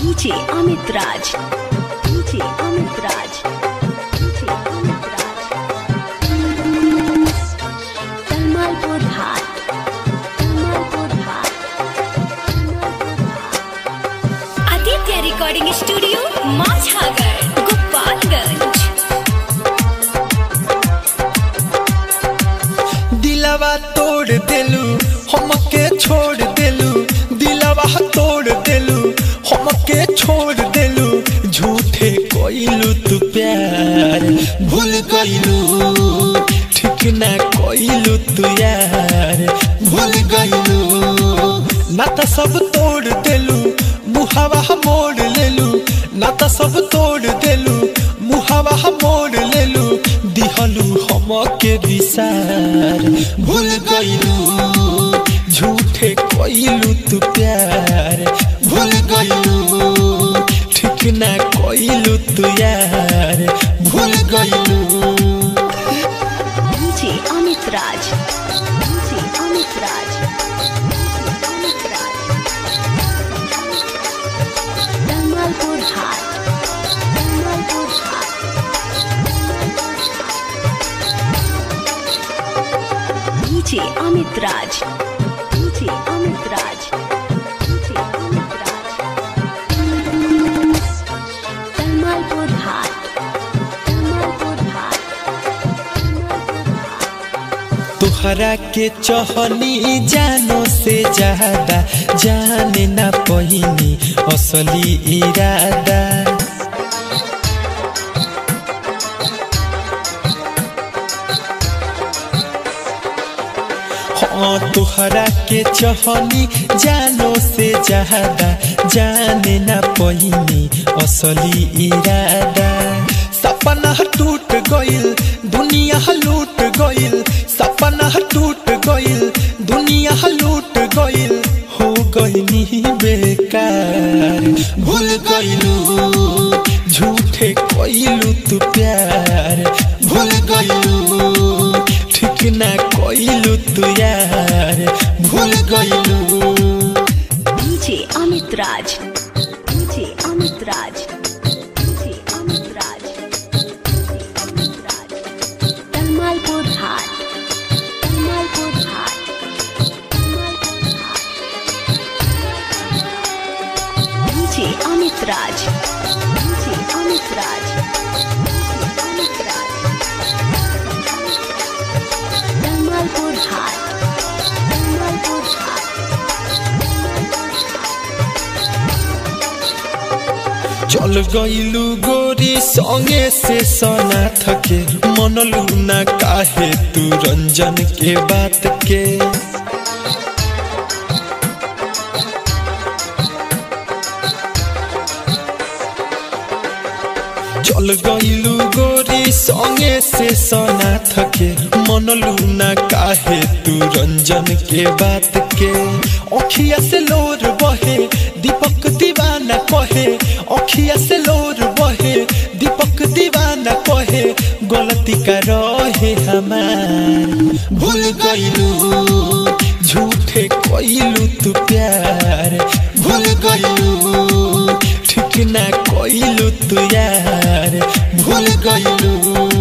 DJ Amit Raj. DJ Amit Raj. DJ Amit Raj. Tamalpur Hat. Tamalpur Hat. Aditya recording studio Majhagar Gopalganj दिलवा तोड़ देलू हमके छोड़ देलू दिलवा तोड़ देलू हमके छोड़ देलू झूठे कोइलू तू प्यार भूल गइलू ठीक ना कोइलू तू यार भूल गइलू नाता सब तोड़ देलू मुहावा मोड़ लेलू नाता सब तोड़ देलू मुहावा मोड़ लेलू दिहलू हमके विसार भूल गइलू झूठे कोइलू तू प्यार भूल गइलू ठीक ना कोइलू तू यार भूल गइलू DJ Amit Raj. DJ Amit Raj. DJ Amit Raj. Tamalpur Hat. Tamalpur Hat. DJ Amit Raj. DJ Amit Raj. DJ Amit Raj. Tamalpur Hat. Tamalpur Hat. तुहरा के चहनी जानो से ज्यादा जाने ना पहिनी असली इरादा हाँ तुहरा के चहनी जानो से ज्यादा जाने ना पहिनी असली इरादा सपना टूट गइल दुनिया लूट गइल सपना टूट गइल दुनिया लूट गइल हो गइनी बेकार भूल गइलू झूठे कइलू तू प्यार भूल गइलू ठीक ना कइलू तू यार भूल गइलू DJ Amit Raj. DJ Amit Raj. DJ Amit Raj. DJ Amit Raj. Tamalpur Hat. Tamalpur Hat. Tamalpur Hat. DJ Amit Raj. DJ Amit Raj. DJ Amit Raj. Tamalpur Hat. Tamalpur Hat. चल गइलू गोरी संगे से सना थके मनलू ना काहे तू रंजन के बात के चल गइलू गोरी संगे से सना थके मनलू ना काहे तू रंजन के बात के अखिया से लोर बहे दीपक दीवाना कहे अखिया से लोर बहे दीपक दीवाना कहे गलती का रहे हमार भूल गइलू झूठे कइलू तू प्यार भूल गइलू ठीक ना कइलू तू यार भूल गइलू